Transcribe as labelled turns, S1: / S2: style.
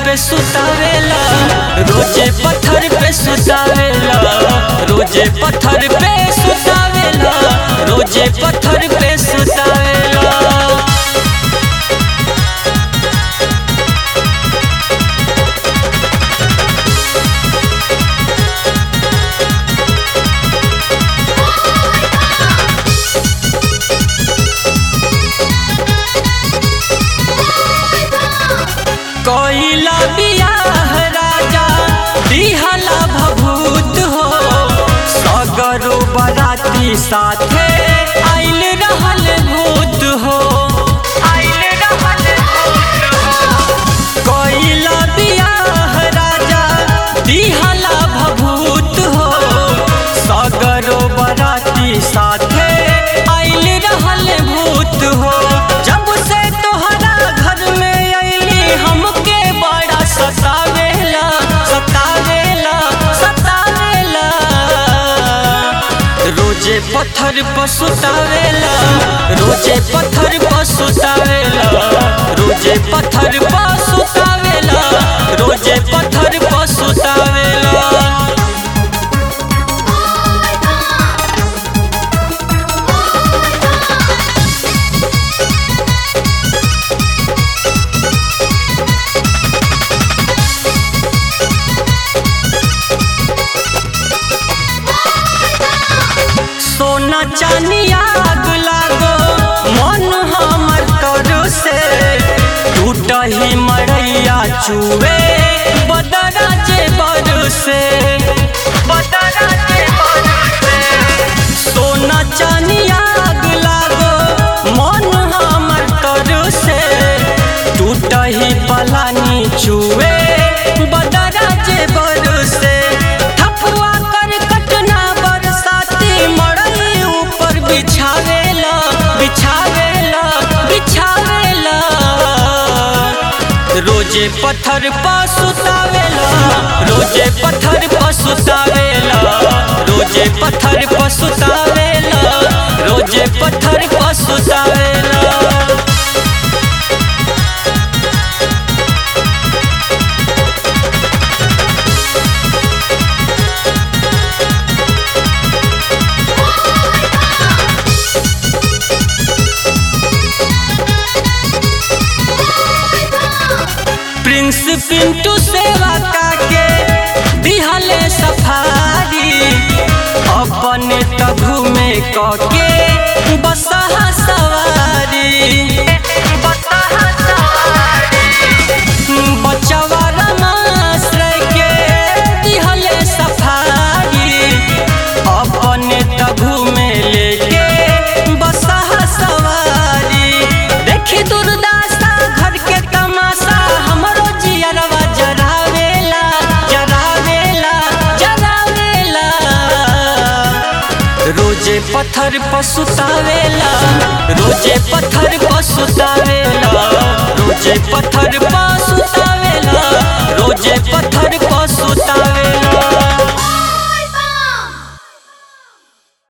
S1: पे सुतावेला रोजे पत्थर पे सुतावेला रोजे पत्थर पे सुतावेला रोजे पत्थर पे सुतावेला कोइला बियाह राजा दिहला भभूत हो सगरो बराती साथे आइल रहल भूत हो आइल रहल भूत हो कोइला बियाह राजा दिहला भभूत हो सगरो बराती साथे आइल रहल भूत हो जब से तोहरा घर में अइली हमके बड़ा सतावेला सतावेला सतावेला रोजे पत्थर पर सुतावेला रोजे पत्थर पर सुतावेला रोजे पत्थर पर सुतावेला रोजे पत्थर पर सुतावेला सोना चानी आग लागो मन हमर तोर से टूट ही मरैया चुवे बदरा जे बर से बदरा जे बर से सोना चानी आग लागो मन हमर तोर से टूट ही पलानी चुवे बदरा जे बर से ठपुआ कर कटना बरसाती मड़ई ऊपर बिछावेला बिछावेला बिछावेला रोजे पत्थर पर सुतावेला रोजे पत्थर पर सुतावेला रोजे पत्थर पर सुतावेला रोजे पत्थर पर सुतावेला प्रिंस पिंटू सेवा काके दिहले सफारी अपने तभु में कके बसहा सवारी बसहा सवारी बचवा रमाश्रय के दिहले सफारी अपने तभु में लेके बसहा सवारी देखी दुर्दासा घर के तमाशा हमरो जियरवा जरावेला जरावेला जरावेला रोजे पत्थर पर सुतावेला रोजे पत्थर पर सुतावेला रोजे पत्थर पर सुतावेला रोजे पत्थर